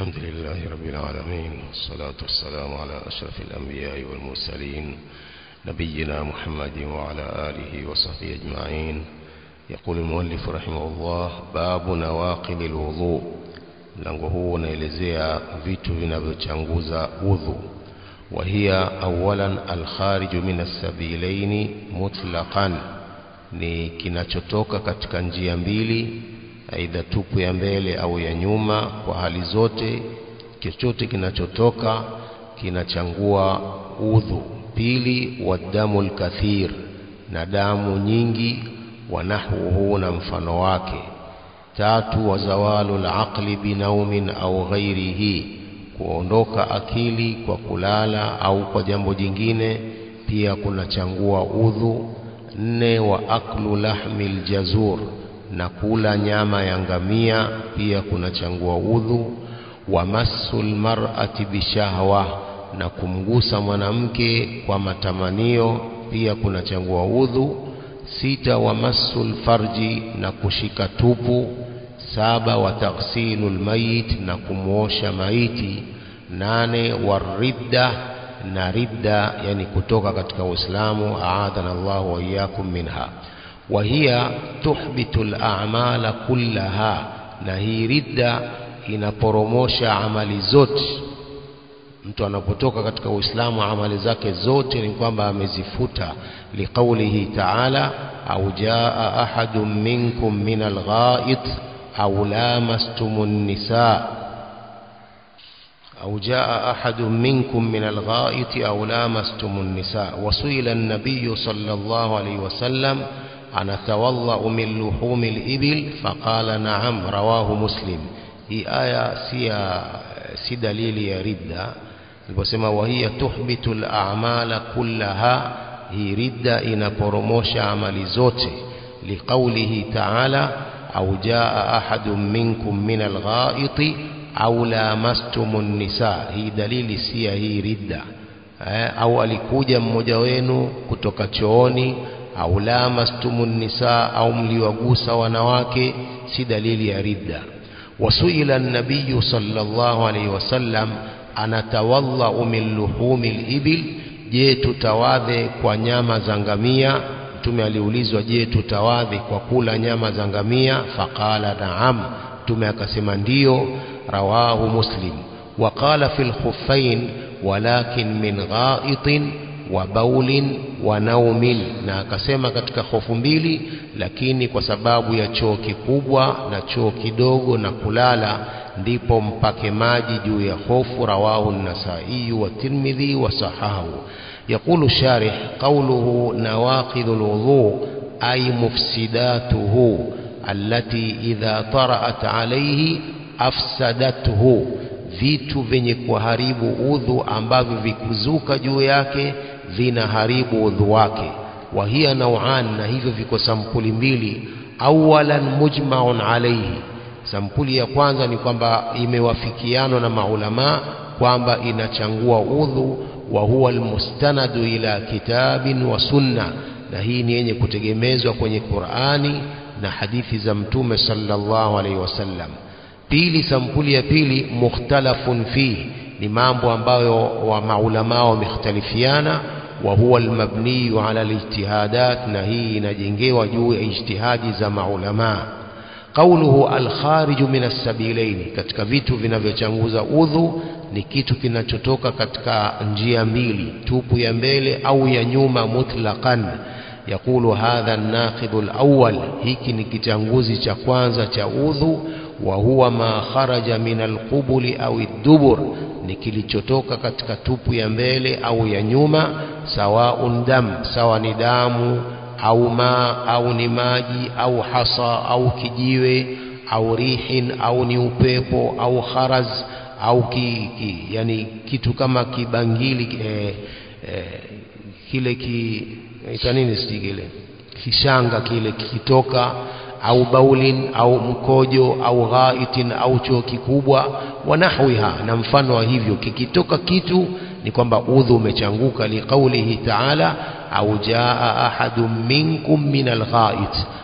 الحمد لله رب العالمين والصلاة والسلام على أشرف الأنبياء والمرسلين نبينا محمد وعلى آله وصحبه أجمعين يقول المؤلف رحمه الله باب نواقض الوضوء mlango huu unaelezea vitu vinavyochanguza udhu وهي أولا الخارج من السبيلين مطلقا ni kinachotoka katika njia mbili aidha tupu ya mbele au ya nyuma kwa hali zote chochote kinachotoka kinachangua udhu pili wadamu lkathir na damu nyingi wanahwuhu na mfano wake tatu wazawalu laqli binaumin au ghairihi kuondoka akili kwa kulala au kwa jambo jingine pia kunachangua udhu nne wa aklu lahmi ljazur na kula nyama ya ngamia pia kunachangua udhu wa masu lmarati bishahwa na kumgusa mwanamke kwa matamanio pia kunachangua udhu sita wa masu lfarji na kushika tupu saba wa taghsilu lmayit na kumwosha maiti nane waridda na ridda yani kutoka katika uislamu aadhana llahu waiyakum minha وهي تحبط الأعمال كلها na hii ridda inaporomosha amali zote mtu anapotoka katika uislamu amali zake zote ni kwamba amezifuta liqaulihi taala au jaa ahadun minkum min alghait au lamastum nisa أو جاء أحد منكم من الغائط أو لامستم النساء وسئل النبي صلى الله عليه وسلم أنا أتوضأ من لحوم الإبل فقال نعم رواه مسلم هي آية سي سي دليل يا ردة البسمة وهي تحبط الأعمال كلها هي ردة إن برموش عمل زوتي لقوله تعالى أو جاء أحد منكم من الغائط au lamastumu nisa hii dalili si ya hii ridda eh, au alikuja mmoja wenu kutoka chooni au lamastumu nisa au mliwagusa wanawake si dalili ya ridda wasuila nabiyu sallallahu alaihi wasallam anatawadhau min luhumi libil je tutawadhe kwa nyama za ngamia mtume aliulizwa je tutawadhe kwa kula nyama za ngamia faqala naam mtume akasema ndiyo رواه مسلم وقال في الخفين ولكن من غائط وبول ونوم na akasema katika hofu mbili lakini kwa sababu ya choo kikubwa na choo kidogo na kulala ndipo mpake maji juu ya hofu rawahu an-nasai wa tirmidhi wa sahahu يقول الشارح قوله نواقض الوضوء أي مفسداته التي إذا طرأت عليه afsadathu vitu vyenye kuharibu udhu ambavyo vikuzuka juu yake vinaharibu udhu wake wa hiya nauan na hivyo viko sampuli mbili awalan mujmaun alaihi sampuli ya kwanza ni kwamba imewafikianwa na maulama kwamba inachangua udhu wa huwa almustanadu ila kitabin wa sunna na hii ni yenye kutegemezwa kwenye Qur'ani na hadithi za mtume sallallahu alaihi wasallam pili sampuli ya pili mukhtalafun fihi ni mambo ambayo wa maulama wamekhtalifiana wa huwa almabniyu ala alijtihadat na hii inajengewa juu ya ijtihadi za maulama qauluhu alkhariju min assabilaini katika vitu vinavyochanguza udhu ni kitu kinachotoka katika njia mbili tupu ya mbele au ya nyuma mutlaqan يقول هذا الناقض الأول hiki ni kichanguzi cha kwanza cha udhu wa huwa ma kharaja min alqubuli au ad-dubur ni kilichotoka katika tupu ya mbele au ya nyuma sawaun dam sawa ni damu au ma au ni maji au hasa au kijiwe au rihin au ni upepo au kharaz au ki, ki, yani kitu kama kibangili eh, eh, kile ki ita nini sijui kishanga kile kikitoka au baulin au mkojo au ghaitin au choo kikubwa wa nahwiha na mfano wa hivyo kikitoka kitu ni kwamba udhu umechanguka liqaulihi ta'ala au jaa ahadun minkum min alghait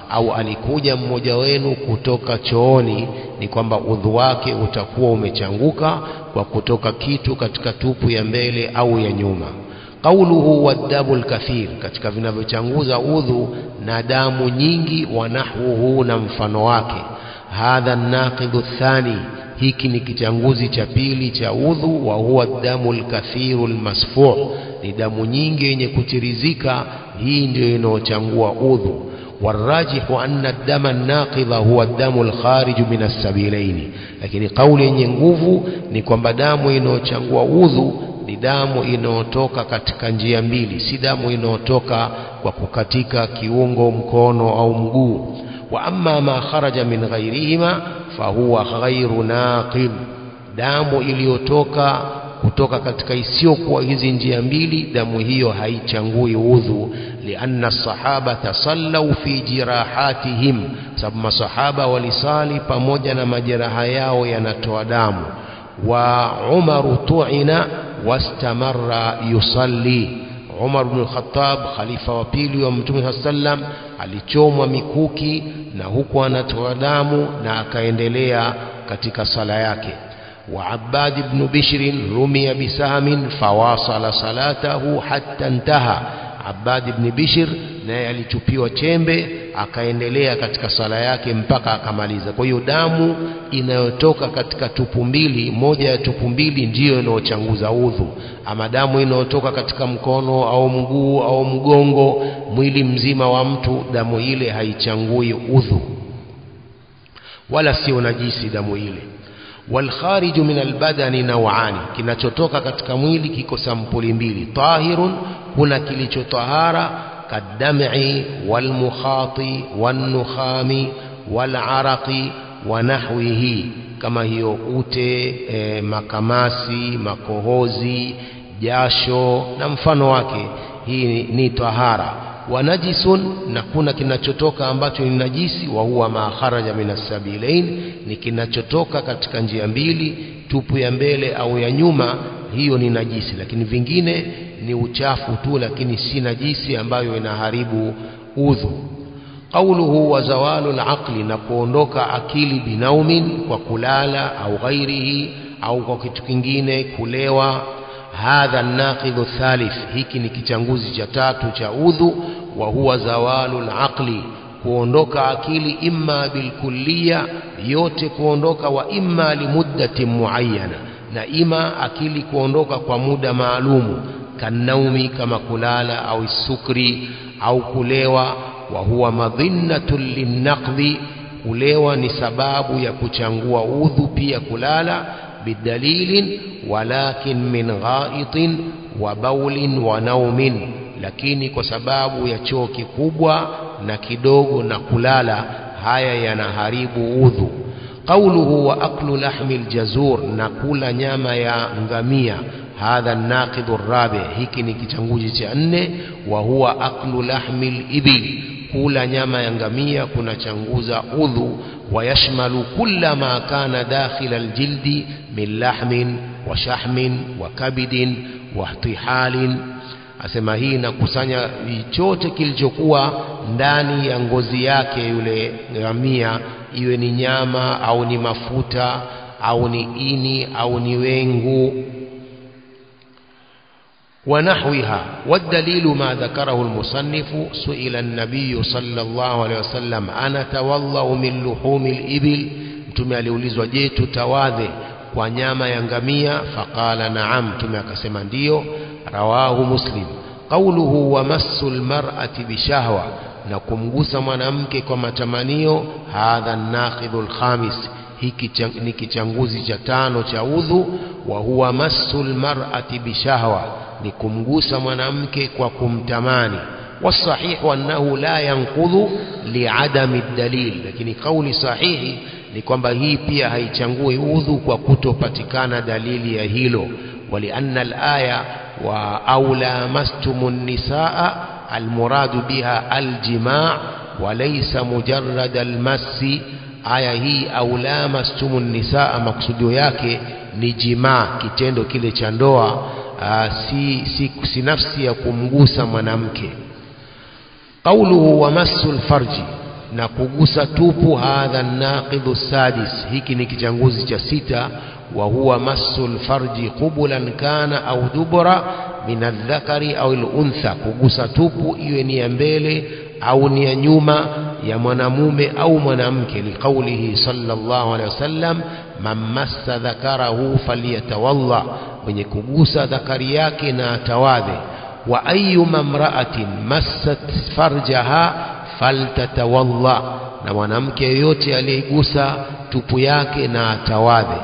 au alikuja mmoja wenu kutoka chooni ni kwamba udhu wake utakuwa umechanguka kwa kutoka kitu katika tupu ya mbele au ya nyuma qauluhu waddamu lkathir katika vinavyochanguza udhu na damu nyingi wa nahwuhu na mfano wake hadha naqidhu thani hiki ni kichanguzi cha pili cha udhu wa huwa damu lkathiru lmasfuh ni damu nyingi yenye kutirizika hii ndiyo inayochangua udhu والراجح أن الدم الناقض هو الدم الخارج من السبيلين lakini kauli yenye nguvu ni kwamba damu inayochangua udhu ni damu inayotoka katika njia mbili si damu inayotoka kwa kukatika kiungo mkono au mguu wa amma ma kharaja min ghairihima fahuwa ghairu naqid damu iliyotoka kutoka katika isiyokuwa hizi njia mbili damu hiyo haichangui udhu lianna sahabata sallau fi jirahatihim sababu masahaba walisali pamoja na majeraha yao yanatoa damu wa umaru tuina wastamarra yusalli Umar bin Khattab khalifa wa pili wa Mtume saa sallam alichomwa mikuki na huku anatoa damu na akaendelea katika sala yake وعباد بن بشر رمي بسهم فواصل صلاته حتى انتهى عباد بن بشر naye alichupiwa chembe akaendelea katika sala yake mpaka akamaliza kwa hiyo damu inayotoka katika tupu mbili moja ya tupu mbili ndiyo inayochanguza udhu ama damu inayotoka katika mkono au mguu au mgongo mwili mzima wa mtu damu ile haichangui udhu wala sio najisi damu ile والخارج من البدن نوعان kinachotoka katika mwili kiko sampuli mbili tahirun kuna kilichotahara kadam'i walmukhati wanukhami walaraqi wa nahwihi kama hiyo ute e, makamasi makohozi jasho na mfano wake hii ni tahara wa najisun na kuna kinachotoka ambacho ni najisi wa huwa ma kharaja min as-sabilain ni kinachotoka katika njia mbili tupu ya mbele au ya nyuma hiyo ni najisi lakini vingine ni uchafu tu lakini si najisi ambayo inaharibu udhu qauluhu wa zawalu al-aqli na kuondoka akili binaumin kwa kulala au ghairihi au kwa kitu kingine kulewa hadha naqidhu thalith hiki ni kichanguzi cha tatu cha udhu wa huwa zawalu alaqli kuondoka akili imma bilkulliya yote kuondoka wa imma limuddatin muayyana na ima akili kuondoka kwa muda maalumu kanaumi kama kulala au sukri au kulewa wa huwa madhinnatun linnaqdhi kulewa ni sababu ya kuchangua udhu pia kulala bidalilin walakin min ghaitin wa baulin wa naumin lakini kwa sababu ya choo kikubwa na kidogo na kulala haya yanaharibu udhu qauluhu wa aklu lahmi aljazur na kula nyama ya ngamia hadha naqidhu rabi hiki ni kichanguzi cha nne wa huwa aklu lahmi alibil kula nyama ya ngamia kunachanguza udhu ويشمل كل ما كان داخل الجلد من لحم وشحم وكبد واحتحال asema hii inakusanya chote kilichokuwa ndani ya ngozi yake yule ngamia iwe ni nyama au ni mafuta au ni ini au ni wengu ونحوها والدليل ما ذكره المصنف سئل النبي صلى الله عليه وسلم أنا تولى من لحوم الإبل mtume aliulizwa je tutawadhe kwa nyama ya ngamia faqala naam mtume akasema ndiyo rawahu muslim qauluhu wa massu lmar'ati bishahwa na kumgusa mwanamke kwa matamanio hadha naqidhu lkhamis hiki ni kichanguzi cha tano cha udhu wa huwa massu lmar'ati bishahwa ni kumgusa mwanamke kwa kumtamani wasahihu annahu la yanqudhu liadami dalil lakini kauli sahihi ni kwamba hii pia haichangui udhu kwa kutopatikana dalili ya hilo walianna alaya wa au lamastumu nisaa almuradu biha aljimaa walaysa mujarrad almasi aya hii au lamastumu nisaa maksudio yake ni jimaa kitendo kile cha ndoa si, si, si nafsi ya kumgusa mwanamke qauluhu wa massu lfarji na kugusa tupu hadha naqidhu sadis hiki ni kichanguzi cha sita wa huwa massul farji qubulan kana au dubura min aldhakari au luntha kugusa tupu iwe ni ya mbele au ni ya nyuma ya mwanamume au mwanamke liqaulihi sallallahu alaihi wasallam man massa dhakarahu falyatawalla mwenye kugusa dhakari yake na atawadhe wa ayyuma mra'atin massat farjaha faltatawalla na mwanamke yeyote aliyegusa tupu yake na atawadhe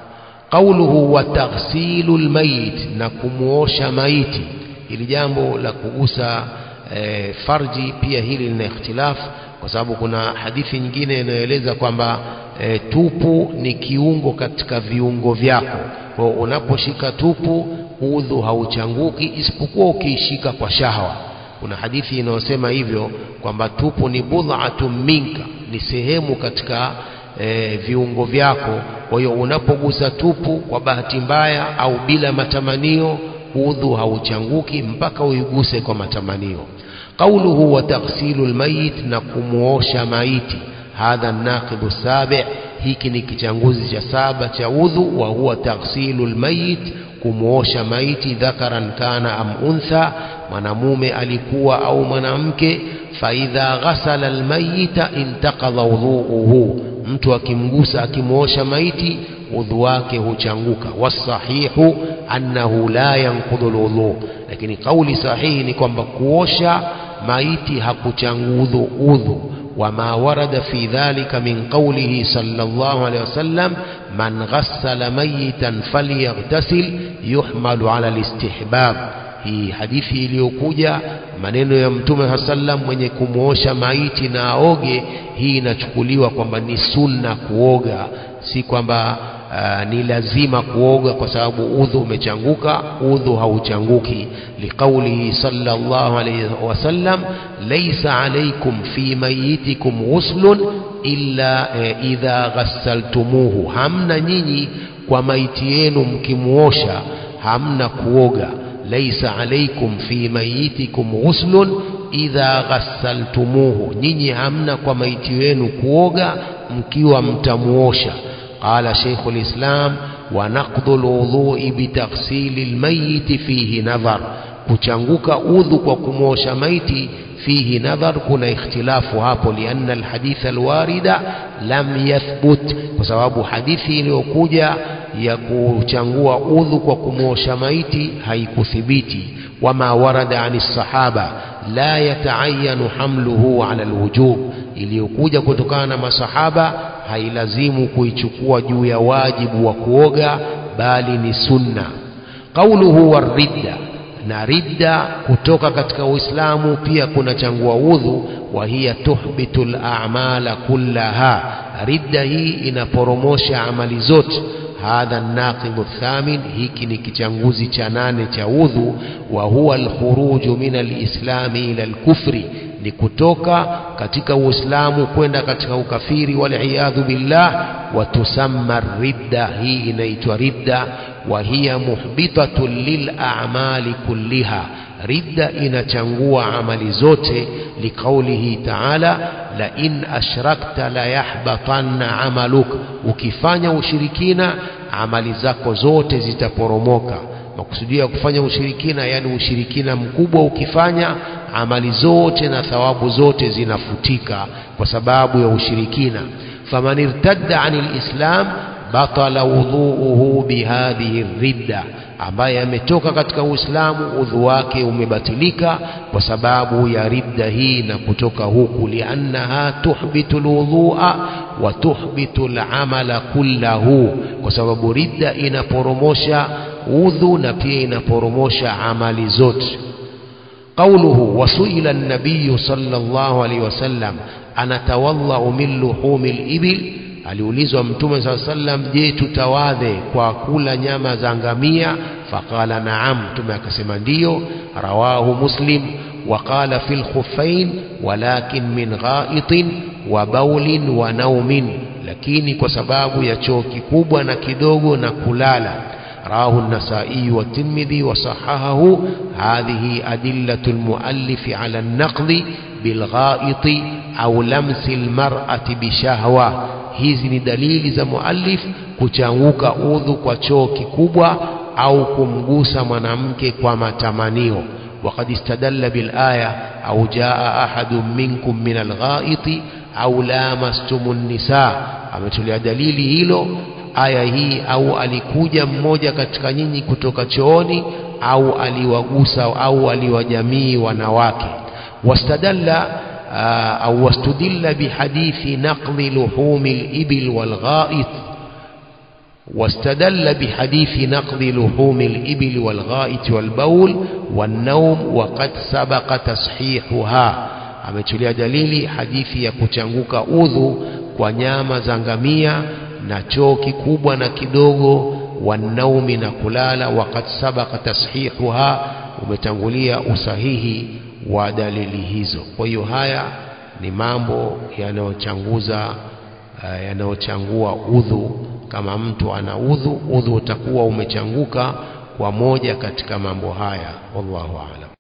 qauluhu wa taghsilu almayit na kumuosha maiti ili jambo la kugusa e, farji pia hili lina ikhtilafu kwa sababu kuna hadithi nyingine inayoeleza kwamba e, tupu ni kiungo katika viungo vyako kwa unaposhika tupu udhu hauchanguki isipokuwa ukiishika kwa shahwa kuna hadithi inayosema hivyo kwamba tupu ni budhatu minka ni sehemu katika e, viungo vyako kwa hiyo unapogusa tupu kwa bahati mbaya au bila matamanio udhu hauchanguki mpaka uiguse kwa matamanio qauluhu wa taghsilu almayit na kumuosha maiti hadha naqidhu sabi hiki ni kichanguzi cha saba cha udhu wa huwa taghsilu almayit kumuosha maiti dhakaran kana am untha mwanamume alikuwa au mwanamke faidha ghasala almayita intaqadha wudhuuhu mtu akimgusa akimuosha maiti udhu wake huchanguka wasahihu annahu la yanqudhu alwudhu lakini kauli sahihi ni kwamba kuosha maiti hakuchangudhu udhu وما ورد في ذلك من قوله صلى الله عليه وسلم من غسل ميتا فليغتسل يحمل على الاستحباب hii hadithi iliyokuja maneno ya mtume saa sallam mwenye kumwosha maiti na aoge hii inachukuliwa kwamba ni sunna kuoga si kwamba uh, ni lazima kuoga kwa sababu udhu umechanguka udhu hauchanguki liqaulihi sallallahu alayhi wasallam laysa alaykum fi mayitikum ghuslun illa eh, idha ghassaltumuhu hamna nyinyi kwa maiti yenu mkimuosha hamna kuoga laysa alaykum fi mayitikum ghuslun idha ghassaltumuhu nyinyi hamna kwa maiti wenu kuoga mkiwa mtamuosha قال شيخ الإسلام ونقض الوضوء بتغسيل الميت فيه نظر kuchanguka udhu kwa kumosha maiti fihi nadhar kuna ikhtilafu hapo lianna alhadith alwarida lam yathbut kwa sababu hadithi iliyokuja ya kuchangua udhu kwa kumosha maiti haikuthibiti wama warada ani sahaba la yataayanu hamluhu ala alwujub iliyokuja kutokana na masahaba hailazimu kuichukua juu ya wajibu wa kuoga bali ni sunna qauluhu waridda na ridda kutoka katika uislamu pia kuna changua udhu wa hiya tuhbitu al-a'mala kullaha ridda hii inaporomosha amali zote hadha naqidhu thamin hiki ni kichanguzi cha nane cha udhu wa huwa alkhuruju min alislami ila alkufri ni kutoka katika uislamu kwenda katika ukafiri waliyadhu billah wa tusamma ridda hii inaitwa ridda wa hiya muhbitatun lil'amali kulliha ridda inachangua amali zote liqaulihi ta'ala la in ashrakta la yahbatanna amaluk ukifanya ushirikina amali zako zote zitaporomoka makusudio ya kufanya ushirikina yani ushirikina mkubwa ukifanya amali zote na thawabu zote zinafutika kwa sababu ya ushirikina faman irtadda anil islam batala wudhuuhu bihadhihi ridda ambaye ametoka katika uislamu udhu wake umebatilika kwa sababu ya ridda hii na kutoka huku liannaha tuhbitu lwudhua wa tuhbitu lamala kullahu kwa sababu ridda inaporomosha udhu na pia inaporomosha amali zote قوله وسئل النبي صلى الله عليه وسلم أنتوضأ من لحوم الإبل aliulizwa mtume saa sallam je tutawadhe kwa kula nyama za ngamia faqala naam mtume akasema ndiyo rawahu muslim وقال في الخفين ولكن من غائط وبول ونوم lakini kwa sababu ya choo kikubwa na kidogo na kulala رواه النسائي والترمذي وصححه هذه أدلة المؤلف على النقض بالغائط أو لمس المرأة بشهوة hizi ni dalili za muallif kuchanguka udhu kwa choo kikubwa au kumgusa mwanamke kwa matamanio وقد استدل بالآية أو جاء أحد منكم من الغائط أو لامستم النساء ametolea dalili hilo aya hii au alikuja mmoja katika nyinyi kutoka chooni au aliwagusa au aliwajamii wanawake wastadalla au wastudilla bihadithi naqdi luhumi al-ibil wal-gha'it واستدل بحديث نقض لحوم الإبل والغائط والبول والنوم وقد سبق تصحيحها ametulia dalili hadithi ya kuchanguka udhu kwa nyama za ngamia na choo kikubwa na kidogo wanaumi na kulala wakati sabaka tashihuha umetangulia usahihi wa dalili hizo kwa hiyo haya ni mambo yanayochanguza uh, yanayochangua udhu kama mtu ana udhu udhu utakuwa umechanguka kwa moja katika mambo haya wallahu aalam